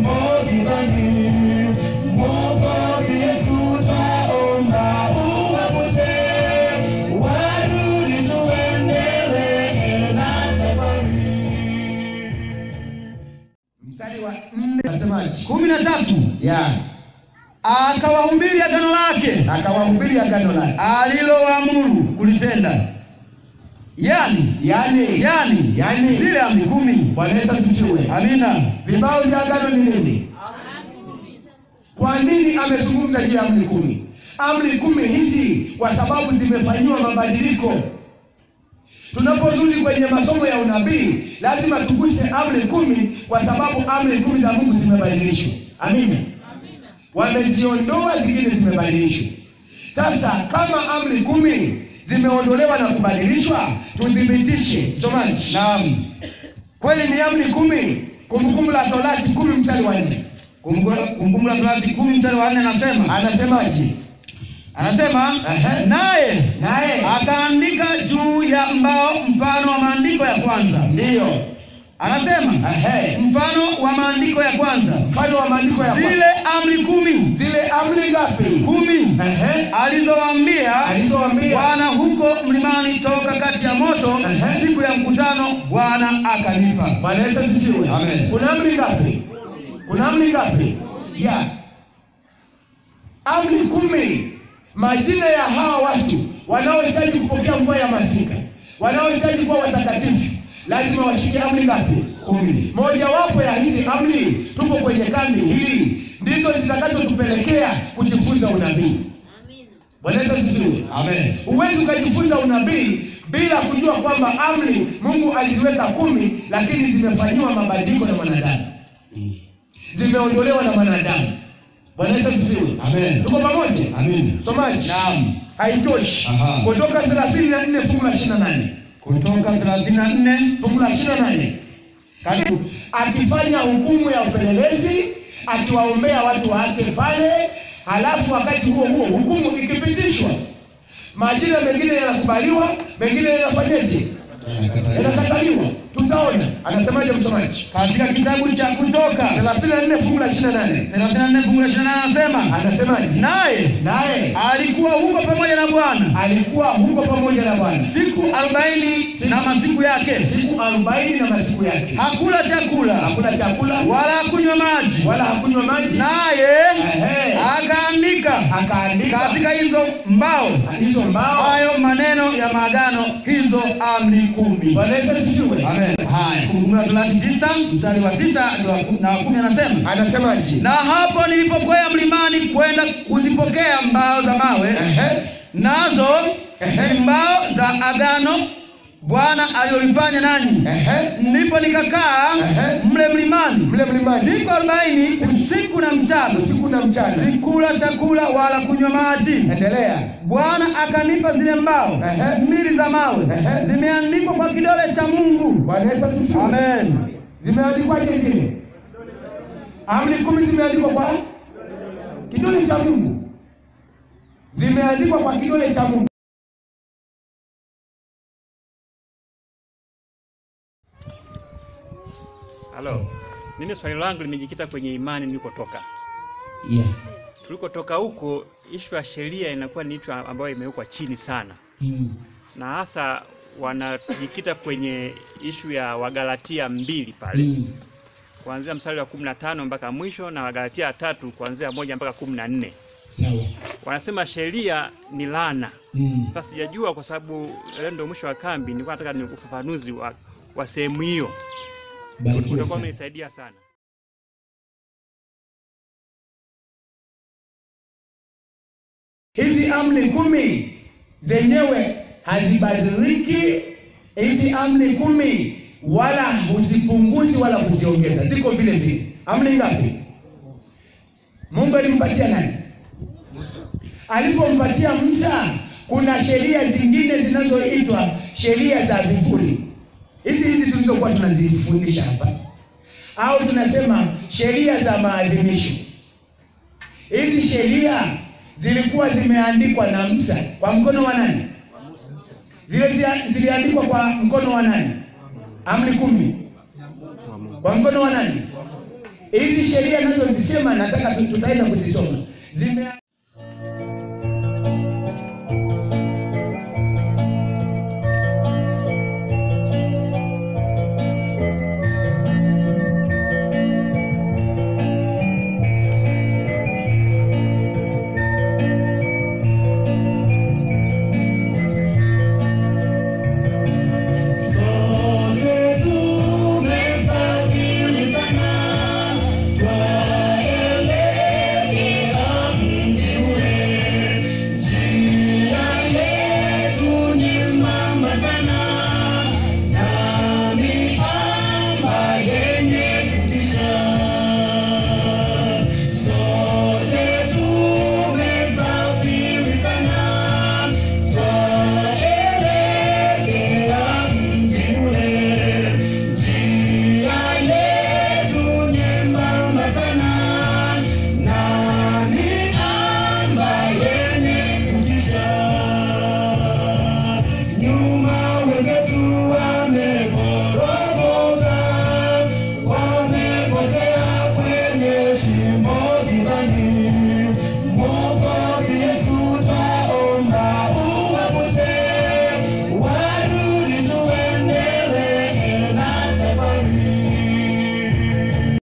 tumo gizani. Mwokozi Yesu twaomba uwapute, warudi tuendelee na safari. Mstari wa nne nasemaje? kumi na tatu Ya, akawahubiri agano lake akawahubiri agano lake. alilowaamuru kulitenda, yani Yaani, yani yani zile amri kumi. Bwana Yesu asifiwe. Amina. Vibao vya agano ni nini? Kwa nini amezungumza juu ya amri kumi? Amri kumi hizi kwa sababu zimefanyiwa mabadiliko. Tunapozudi kwenye masomo ya unabii, lazima tuguse amri kumi kwa sababu amri kumi za Mungu zimebadilishwa. Amina. Wameziondoa, zingine zimebadilishwa. Sasa kama amri kumi zimeondolewa na kubadilishwa, tuthibitishe. Msomaji, Naam. kweli ni amri kumi? Kumbukumbu la Torati kumi mstari wa nne Kumbukumbu la Torati kumi mstari wa nne anasema anasemaje? anasema Ehe. naye Naye akaandika juu ya mbao mfano wa maandiko ya kwanza. ndiyo Anasema Ehe. mfano wa maandiko ya kwanza, mfano wa maandiko ya kwanza. zile amri kumi zile amri ngapi? kumi Ehe. alizowaambia Alizowaambia Bwana huko mlimani toka kati ya moto Ehe. siku ya mkutano, Bwana akanipa. Bwana Yesu asifiwe. Amen. Kuna amri ngapi? Kuna amri ngapi? Ya amri kumi. Majina ya hawa watu wanaohitaji kupokea mvua ya masika, wanaohitaji kuwa watakatifu, lazima washike amri ngapi? Kumi. Mojawapo ya hizi amri, tupo kwenye kambi hii, ndizo zitakazotupelekea kujifunza unabii. Bwana Yesu asifiwe. Amen. Huwezi ukajifunza unabii bila kujua kwamba amri Mungu aliziweka kumi, lakini zimefanyiwa mabadiliko na mwanadamu, zimeondolewa na mwanadamu. Bwana Yesu asifiwe. Amen. Tuko pamoja? Amen. Somaji. Naam. Haitoshi. Aha. Kutoka 34 fungu la 28. Kutoka 34 Fungu la 28. Karibu. Akifanya hukumu ya upelelezi, akiwaombea watu wake pale, halafu wakati huo huo hukumu ikipitishwa, majina mengine yanakubaliwa, mengine yanafanyeje? Yanakataliwa. Tutaona. Anasemaje msomaji? katika kitabu cha Kutoka 34 fungu la 28. 34 fungu la 28 anasema Anasemaje? naye Naye alikuwa huko pamoja na Bwana alikuwa huko pamoja na Bwana siku arobaini na masiku yake, siku arobaini na masiku yake, hakula chakula hakula chakula wala hakunywa maji, wala hakunywa maji, naye Ehe. akaandika akaandika katika hizo mbao hizo mbao. hayo maneno ya maagano, hizo amri kumi. Bwana Yesu asifiwe. Amen. Haya, Kumbukumbu la Torati tisa mstari wa tisa ndio wa ku- na wa kumi anasema Anasemaje? na hapo nilipokwea mlimani kwenda kuzipokea mbao za mawe Ehe. nazo ni mbao za agano Bwana aliyolifanya nanyi. Ehe. Ndipo nikakaa Ehe. mle mlimani Mle mlimani siku arobaini usiku na mchana, usiku na mchana. sikula chakula wala kunywa maji. Endelea. Bwana akanipa zile mbao Ehe. mbili za mawe, Ehe. zimeandikwa kwa kidole cha Mungu. Bwana Yesu asifiwe. Amen. Zimeandikwaje zile? Amri kumi zimeandikwa kwa kidole cha Mungu, zimeandikwa kwa kidole cha Mungu. Halo, mimi swali langu limejikita kwenye imani nilikotoka. Yeah. Tulikotoka huko, ishu ya sheria inakuwa ni ishu ambayo imewekwa chini sana, Mm. na hasa wanajikita kwenye ishu ya Wagalatia mbili pale Mm. kuanzia mstari wa kumi na tano mpaka mwisho na Wagalatia tatu kuanzia moja mpaka kumi na nne Sawa. wanasema sheria ni laana. Mm. Sasa sijajua kwa sababu leo ndio mwisho wa kambi, nilikuwa nataka ni ufafanuzi wa, wa sehemu hiyo, Barikiwe utakuwa sana. umenisaidia sana. Hizi amri kumi zenyewe hazibadiliki. Hizi amri kumi wala huzipunguzi wala kuziongeza, ziko vile vile. Amri ngapi? Mungu alimpatia nani? Alipompatia Musa, kuna sheria zingine zinazoitwa sheria za vivuli. Hizi hizi tulizokuwa tunazifundisha hapa, au tunasema sheria za maadhimisho. Hizi sheria zilikuwa zimeandikwa na Musa kwa mkono wa nani? Zile zia- ziliandikwa kwa mkono wa nani? Amri kumi kwa mkono wa nani? hizi sheria nazozisema nataka tu- tutaenda kuzisoma zime